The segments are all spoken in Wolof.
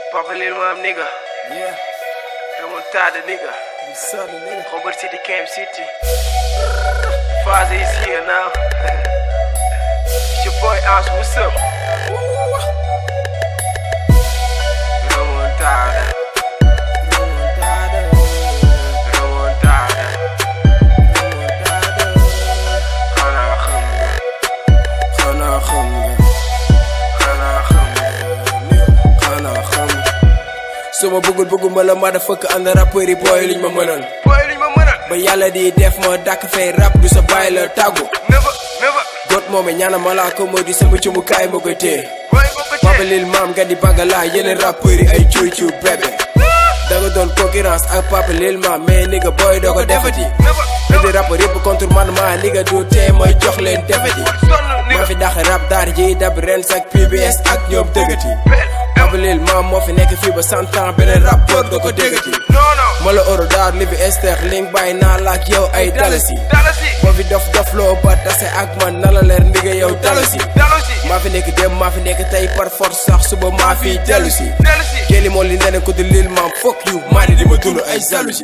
Papa Lil Mom nigga. Yeah, Remontada nigga. you southern nigga. Robert City, Camp City. Father is here now. it's your boy Oz, what's up? Remontada. Remontada. Xanaa xam nga. Xanaa xam nga, Xanaa xam nga. xanaa xam nga. su ma bëggul bëgguma la motherfucker ànd rappeur yi booy liñ ma mënal. Boy liñ ma mënal. ba yàlla di def ma dàkk fay rap du sa bàyyi la tàggu. Never, never. got moome ñaana malaaka moo di sama cumukaay ma koy téye. Boy ko ko Papa Lil Mom nga di bagala yeneen rappeur yi ay cuy cuy bébé. da nga doon concurrence ak Papa Lil Mom mais nigga booy doo ko defati. Never, indi rappeur yëpp contre man maa nigga du tee mooy jox leen defati. Sonn maa nigga. fi dax rap daar ji dab ren sak PBS ak ñoom dëggati. Papa Lil Mom moo fi nekk fii ba cent ans beneen rappeur doo ko déggati. Non, non. ma la oro daar li fi ester link bàyyi naa la ak yow ay dalasi. Dalasi. boo fi dof dof loo ba tase ak man na la leer ndigga yow dalasi. Dalasi. maa fi nekk dem maa fi nekk tey par force sax suba maa fi dellu si. Dalasi. Kelly moo li neneen ko di Lil Mom fuck you maa di di ma dund ay jalousie.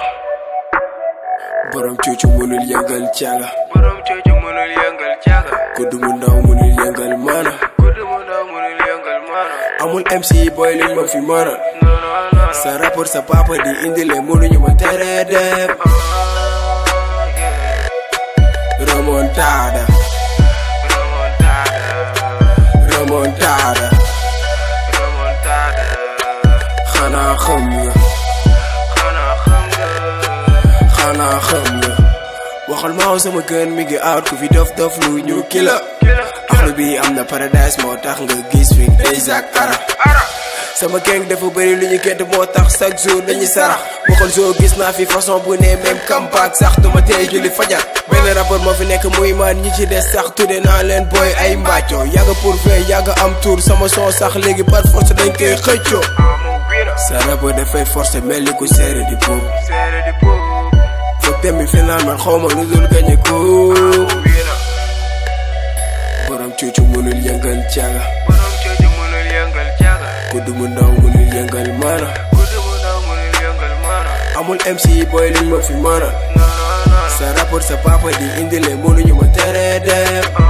borom cuucu mënul yëngal caaga. Borom cooju mënul yëngal caaga. kudd mu ndaw mënul yëngal maana. Guddi mu ndaw mënul yëngal maana. amul MC boy liñ ma fi mënal. Non, non, non. sa rapport sa papa di indi le mënuñu ma tere dem. Ah, yeah. remontada Remontada. remontada Remontada. xanaa xam nga Xanaa xam nga. xanaa xam nga. waxal maaw sama gën mi ngi aar ku fi dof dof lu ñu kila. Kila. axlu bi am na paradise moo tax nga gis fi déjà ara. Ara. sama gang dafa bëri lu ñu kent moo tax chaque jour dañuy sarax waxal soo gis naa fi façon bu ne même campagne sax duma tey julli fajar benn rapport moo fi nekk muy man ñi ci des sax tudde naa leen booy ay mbàccoo yàgga pour fee yàgga am tour sama son sax léegi par force dañ koy xëccoo Amu wira. sa rapport dafay forcé mel ni ku seere di buub Seere di boobu. foog demi final man xawma lu dul gañe ko Amu wira. borom cuucu mënul yëngal caaga Borom cooju mënul yëngal caaga. kudd mu ndaw mënul yëngal maana Guddi mu ndaw mënul yëngal maana. amul MC boy liñ ma fi maana Non, non, non. sa rapport sa papa di indi le mënuñu ma tere dem Ah,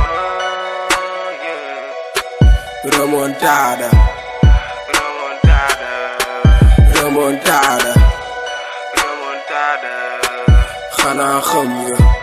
yeah. remontada Remontada. remontada Remontada. xanaa xam nga